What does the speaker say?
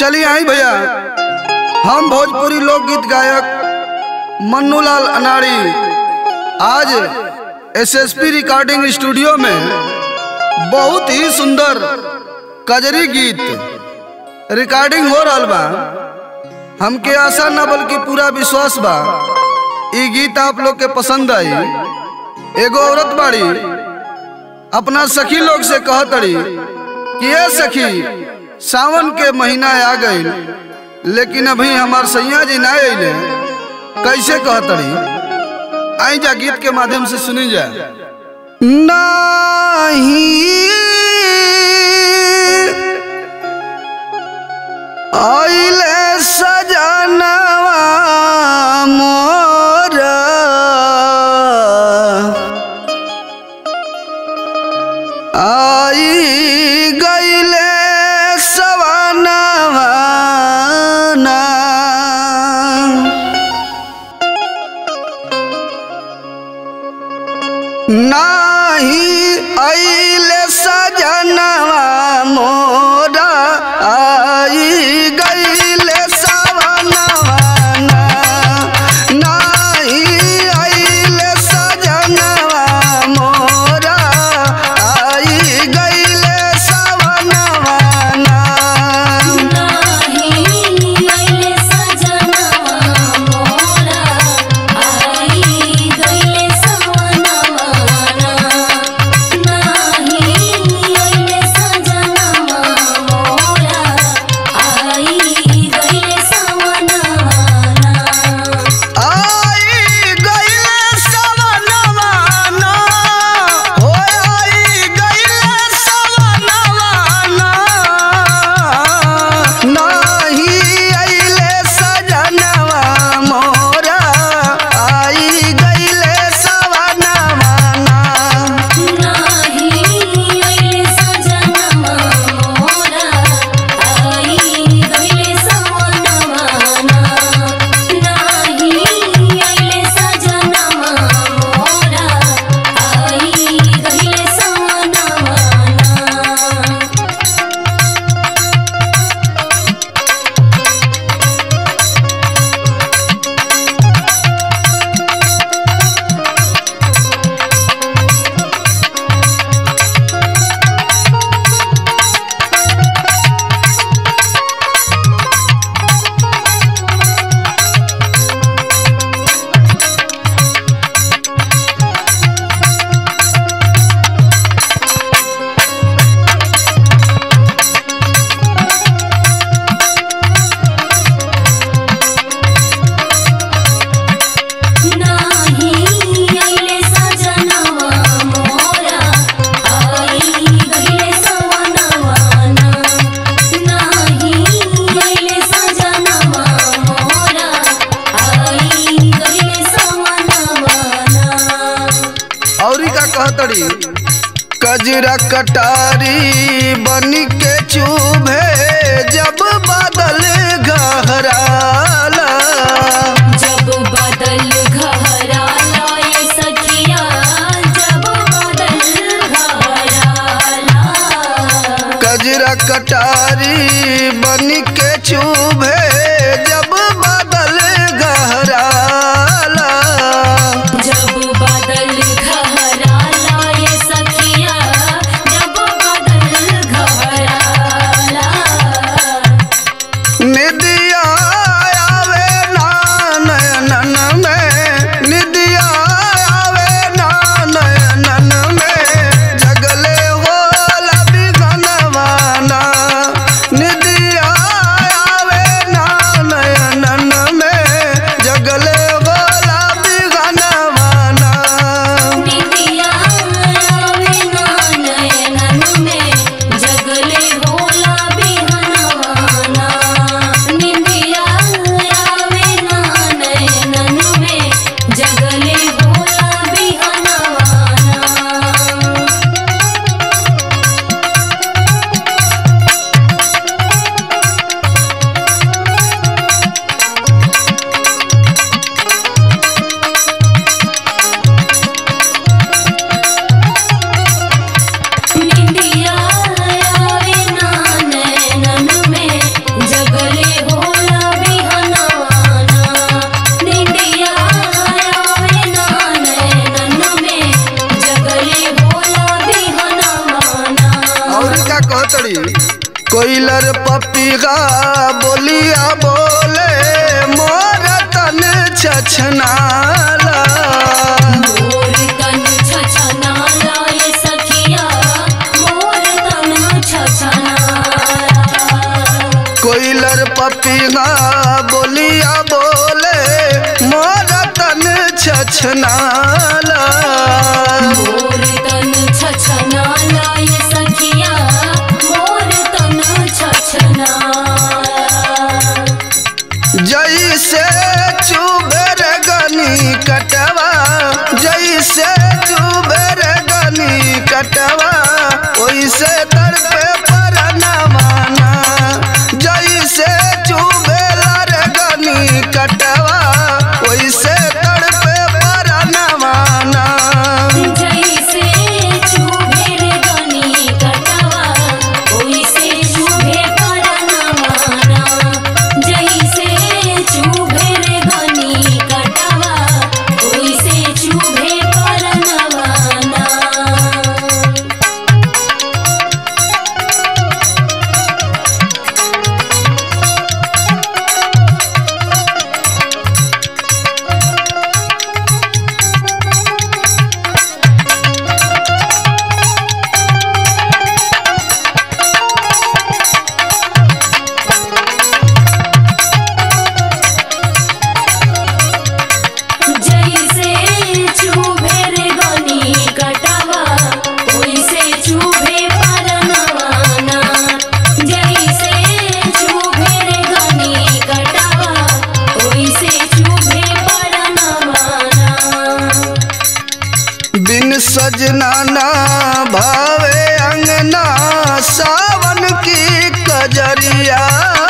चलिए आई भैया हम भोजपुरी लोकगीत गायक मन्नूलाल अनाड़ी आज एसएसपी रिकॉर्डिंग स्टूडियो में बहुत ही सुंदर कजरी गीत रिकॉर्डिंग हो रहा बा हमके आशा न बल्कि पूरा विश्वास बा ई गीत आप लोग के पसंद आई एगो औरत बाड़ी अपना सखी लोग से कहतड़ी कि ये सखी सावन के महीना आ गई लेकिन अभी हमार सैया जी ना अले कैसे कहतड़ी आई जा गीत के माध्यम से सुनी जा आइले सजनवा मोरा आई गईले सवनवा नाही आइले सजनवा मोरा आई गईले सवनवा नाही आइले सजनवा मोरा आई गईले सवनवा नाही आईले सजनवा मोरा आई गईले सवनवा नाही आईले सजनवा मोरा आई गईले सवनवा आई गईले सवनवा ना हो आई गईले सवनवा ना नाही आइले सजनवा मोरा आई गईले सवनवा ना नाही आईले सजनवा मोरा आई गईले सवनवा नाही आईले सजनवा मोरा आई गईले सवनवा नाही आईले सजनवा मोरा आई गईले सवनवा नाही आईले सजनवा मोरा आई गईले सवनवा औरी का कहतड़ी कजरा कटारी बन के चुभे जब बादल गहराला जब बादल घहराला ये सखिया जब बादल घहराला कजरा कटारी बन के चुभे जब बादल गहराला जब बादल घहराला ये सखिया जब बादल घहराला निदिया आवे ना नयनन में निदिया आवे ना नयनन में जगले होला बिगनवाना निदिया आवे पपिगा बोलिया बोले मोर तन छछनाला मोर तन छछनाला ये सखिया मोर तन छछनाला कोइलर पपिगा बोलिया बोले मोर तन छछनाला मोर तन छछनाला ये सखिया मोर तन छछनाला जैसे चुबेर गनी कटवा जैसे चुबेर गनी कटवा ओइसे तड़पे पर नवाना जैसे चुबेर गनी कटवा ओइसे तड़पे पर नवाना जैसे चुभेर गनी कटवा ओइसे चुभे परनवाना जैसे चुभेर गनी कटवा ओइसे चुभे परनवाना जैसे चुभेर गनी कटवा ओइसे चुभे परनवाना जैसे चुभेर गनी कटवा ओइसे चुभे परनवाना बिन सजना ना भावे अंगना सावन की कजरिया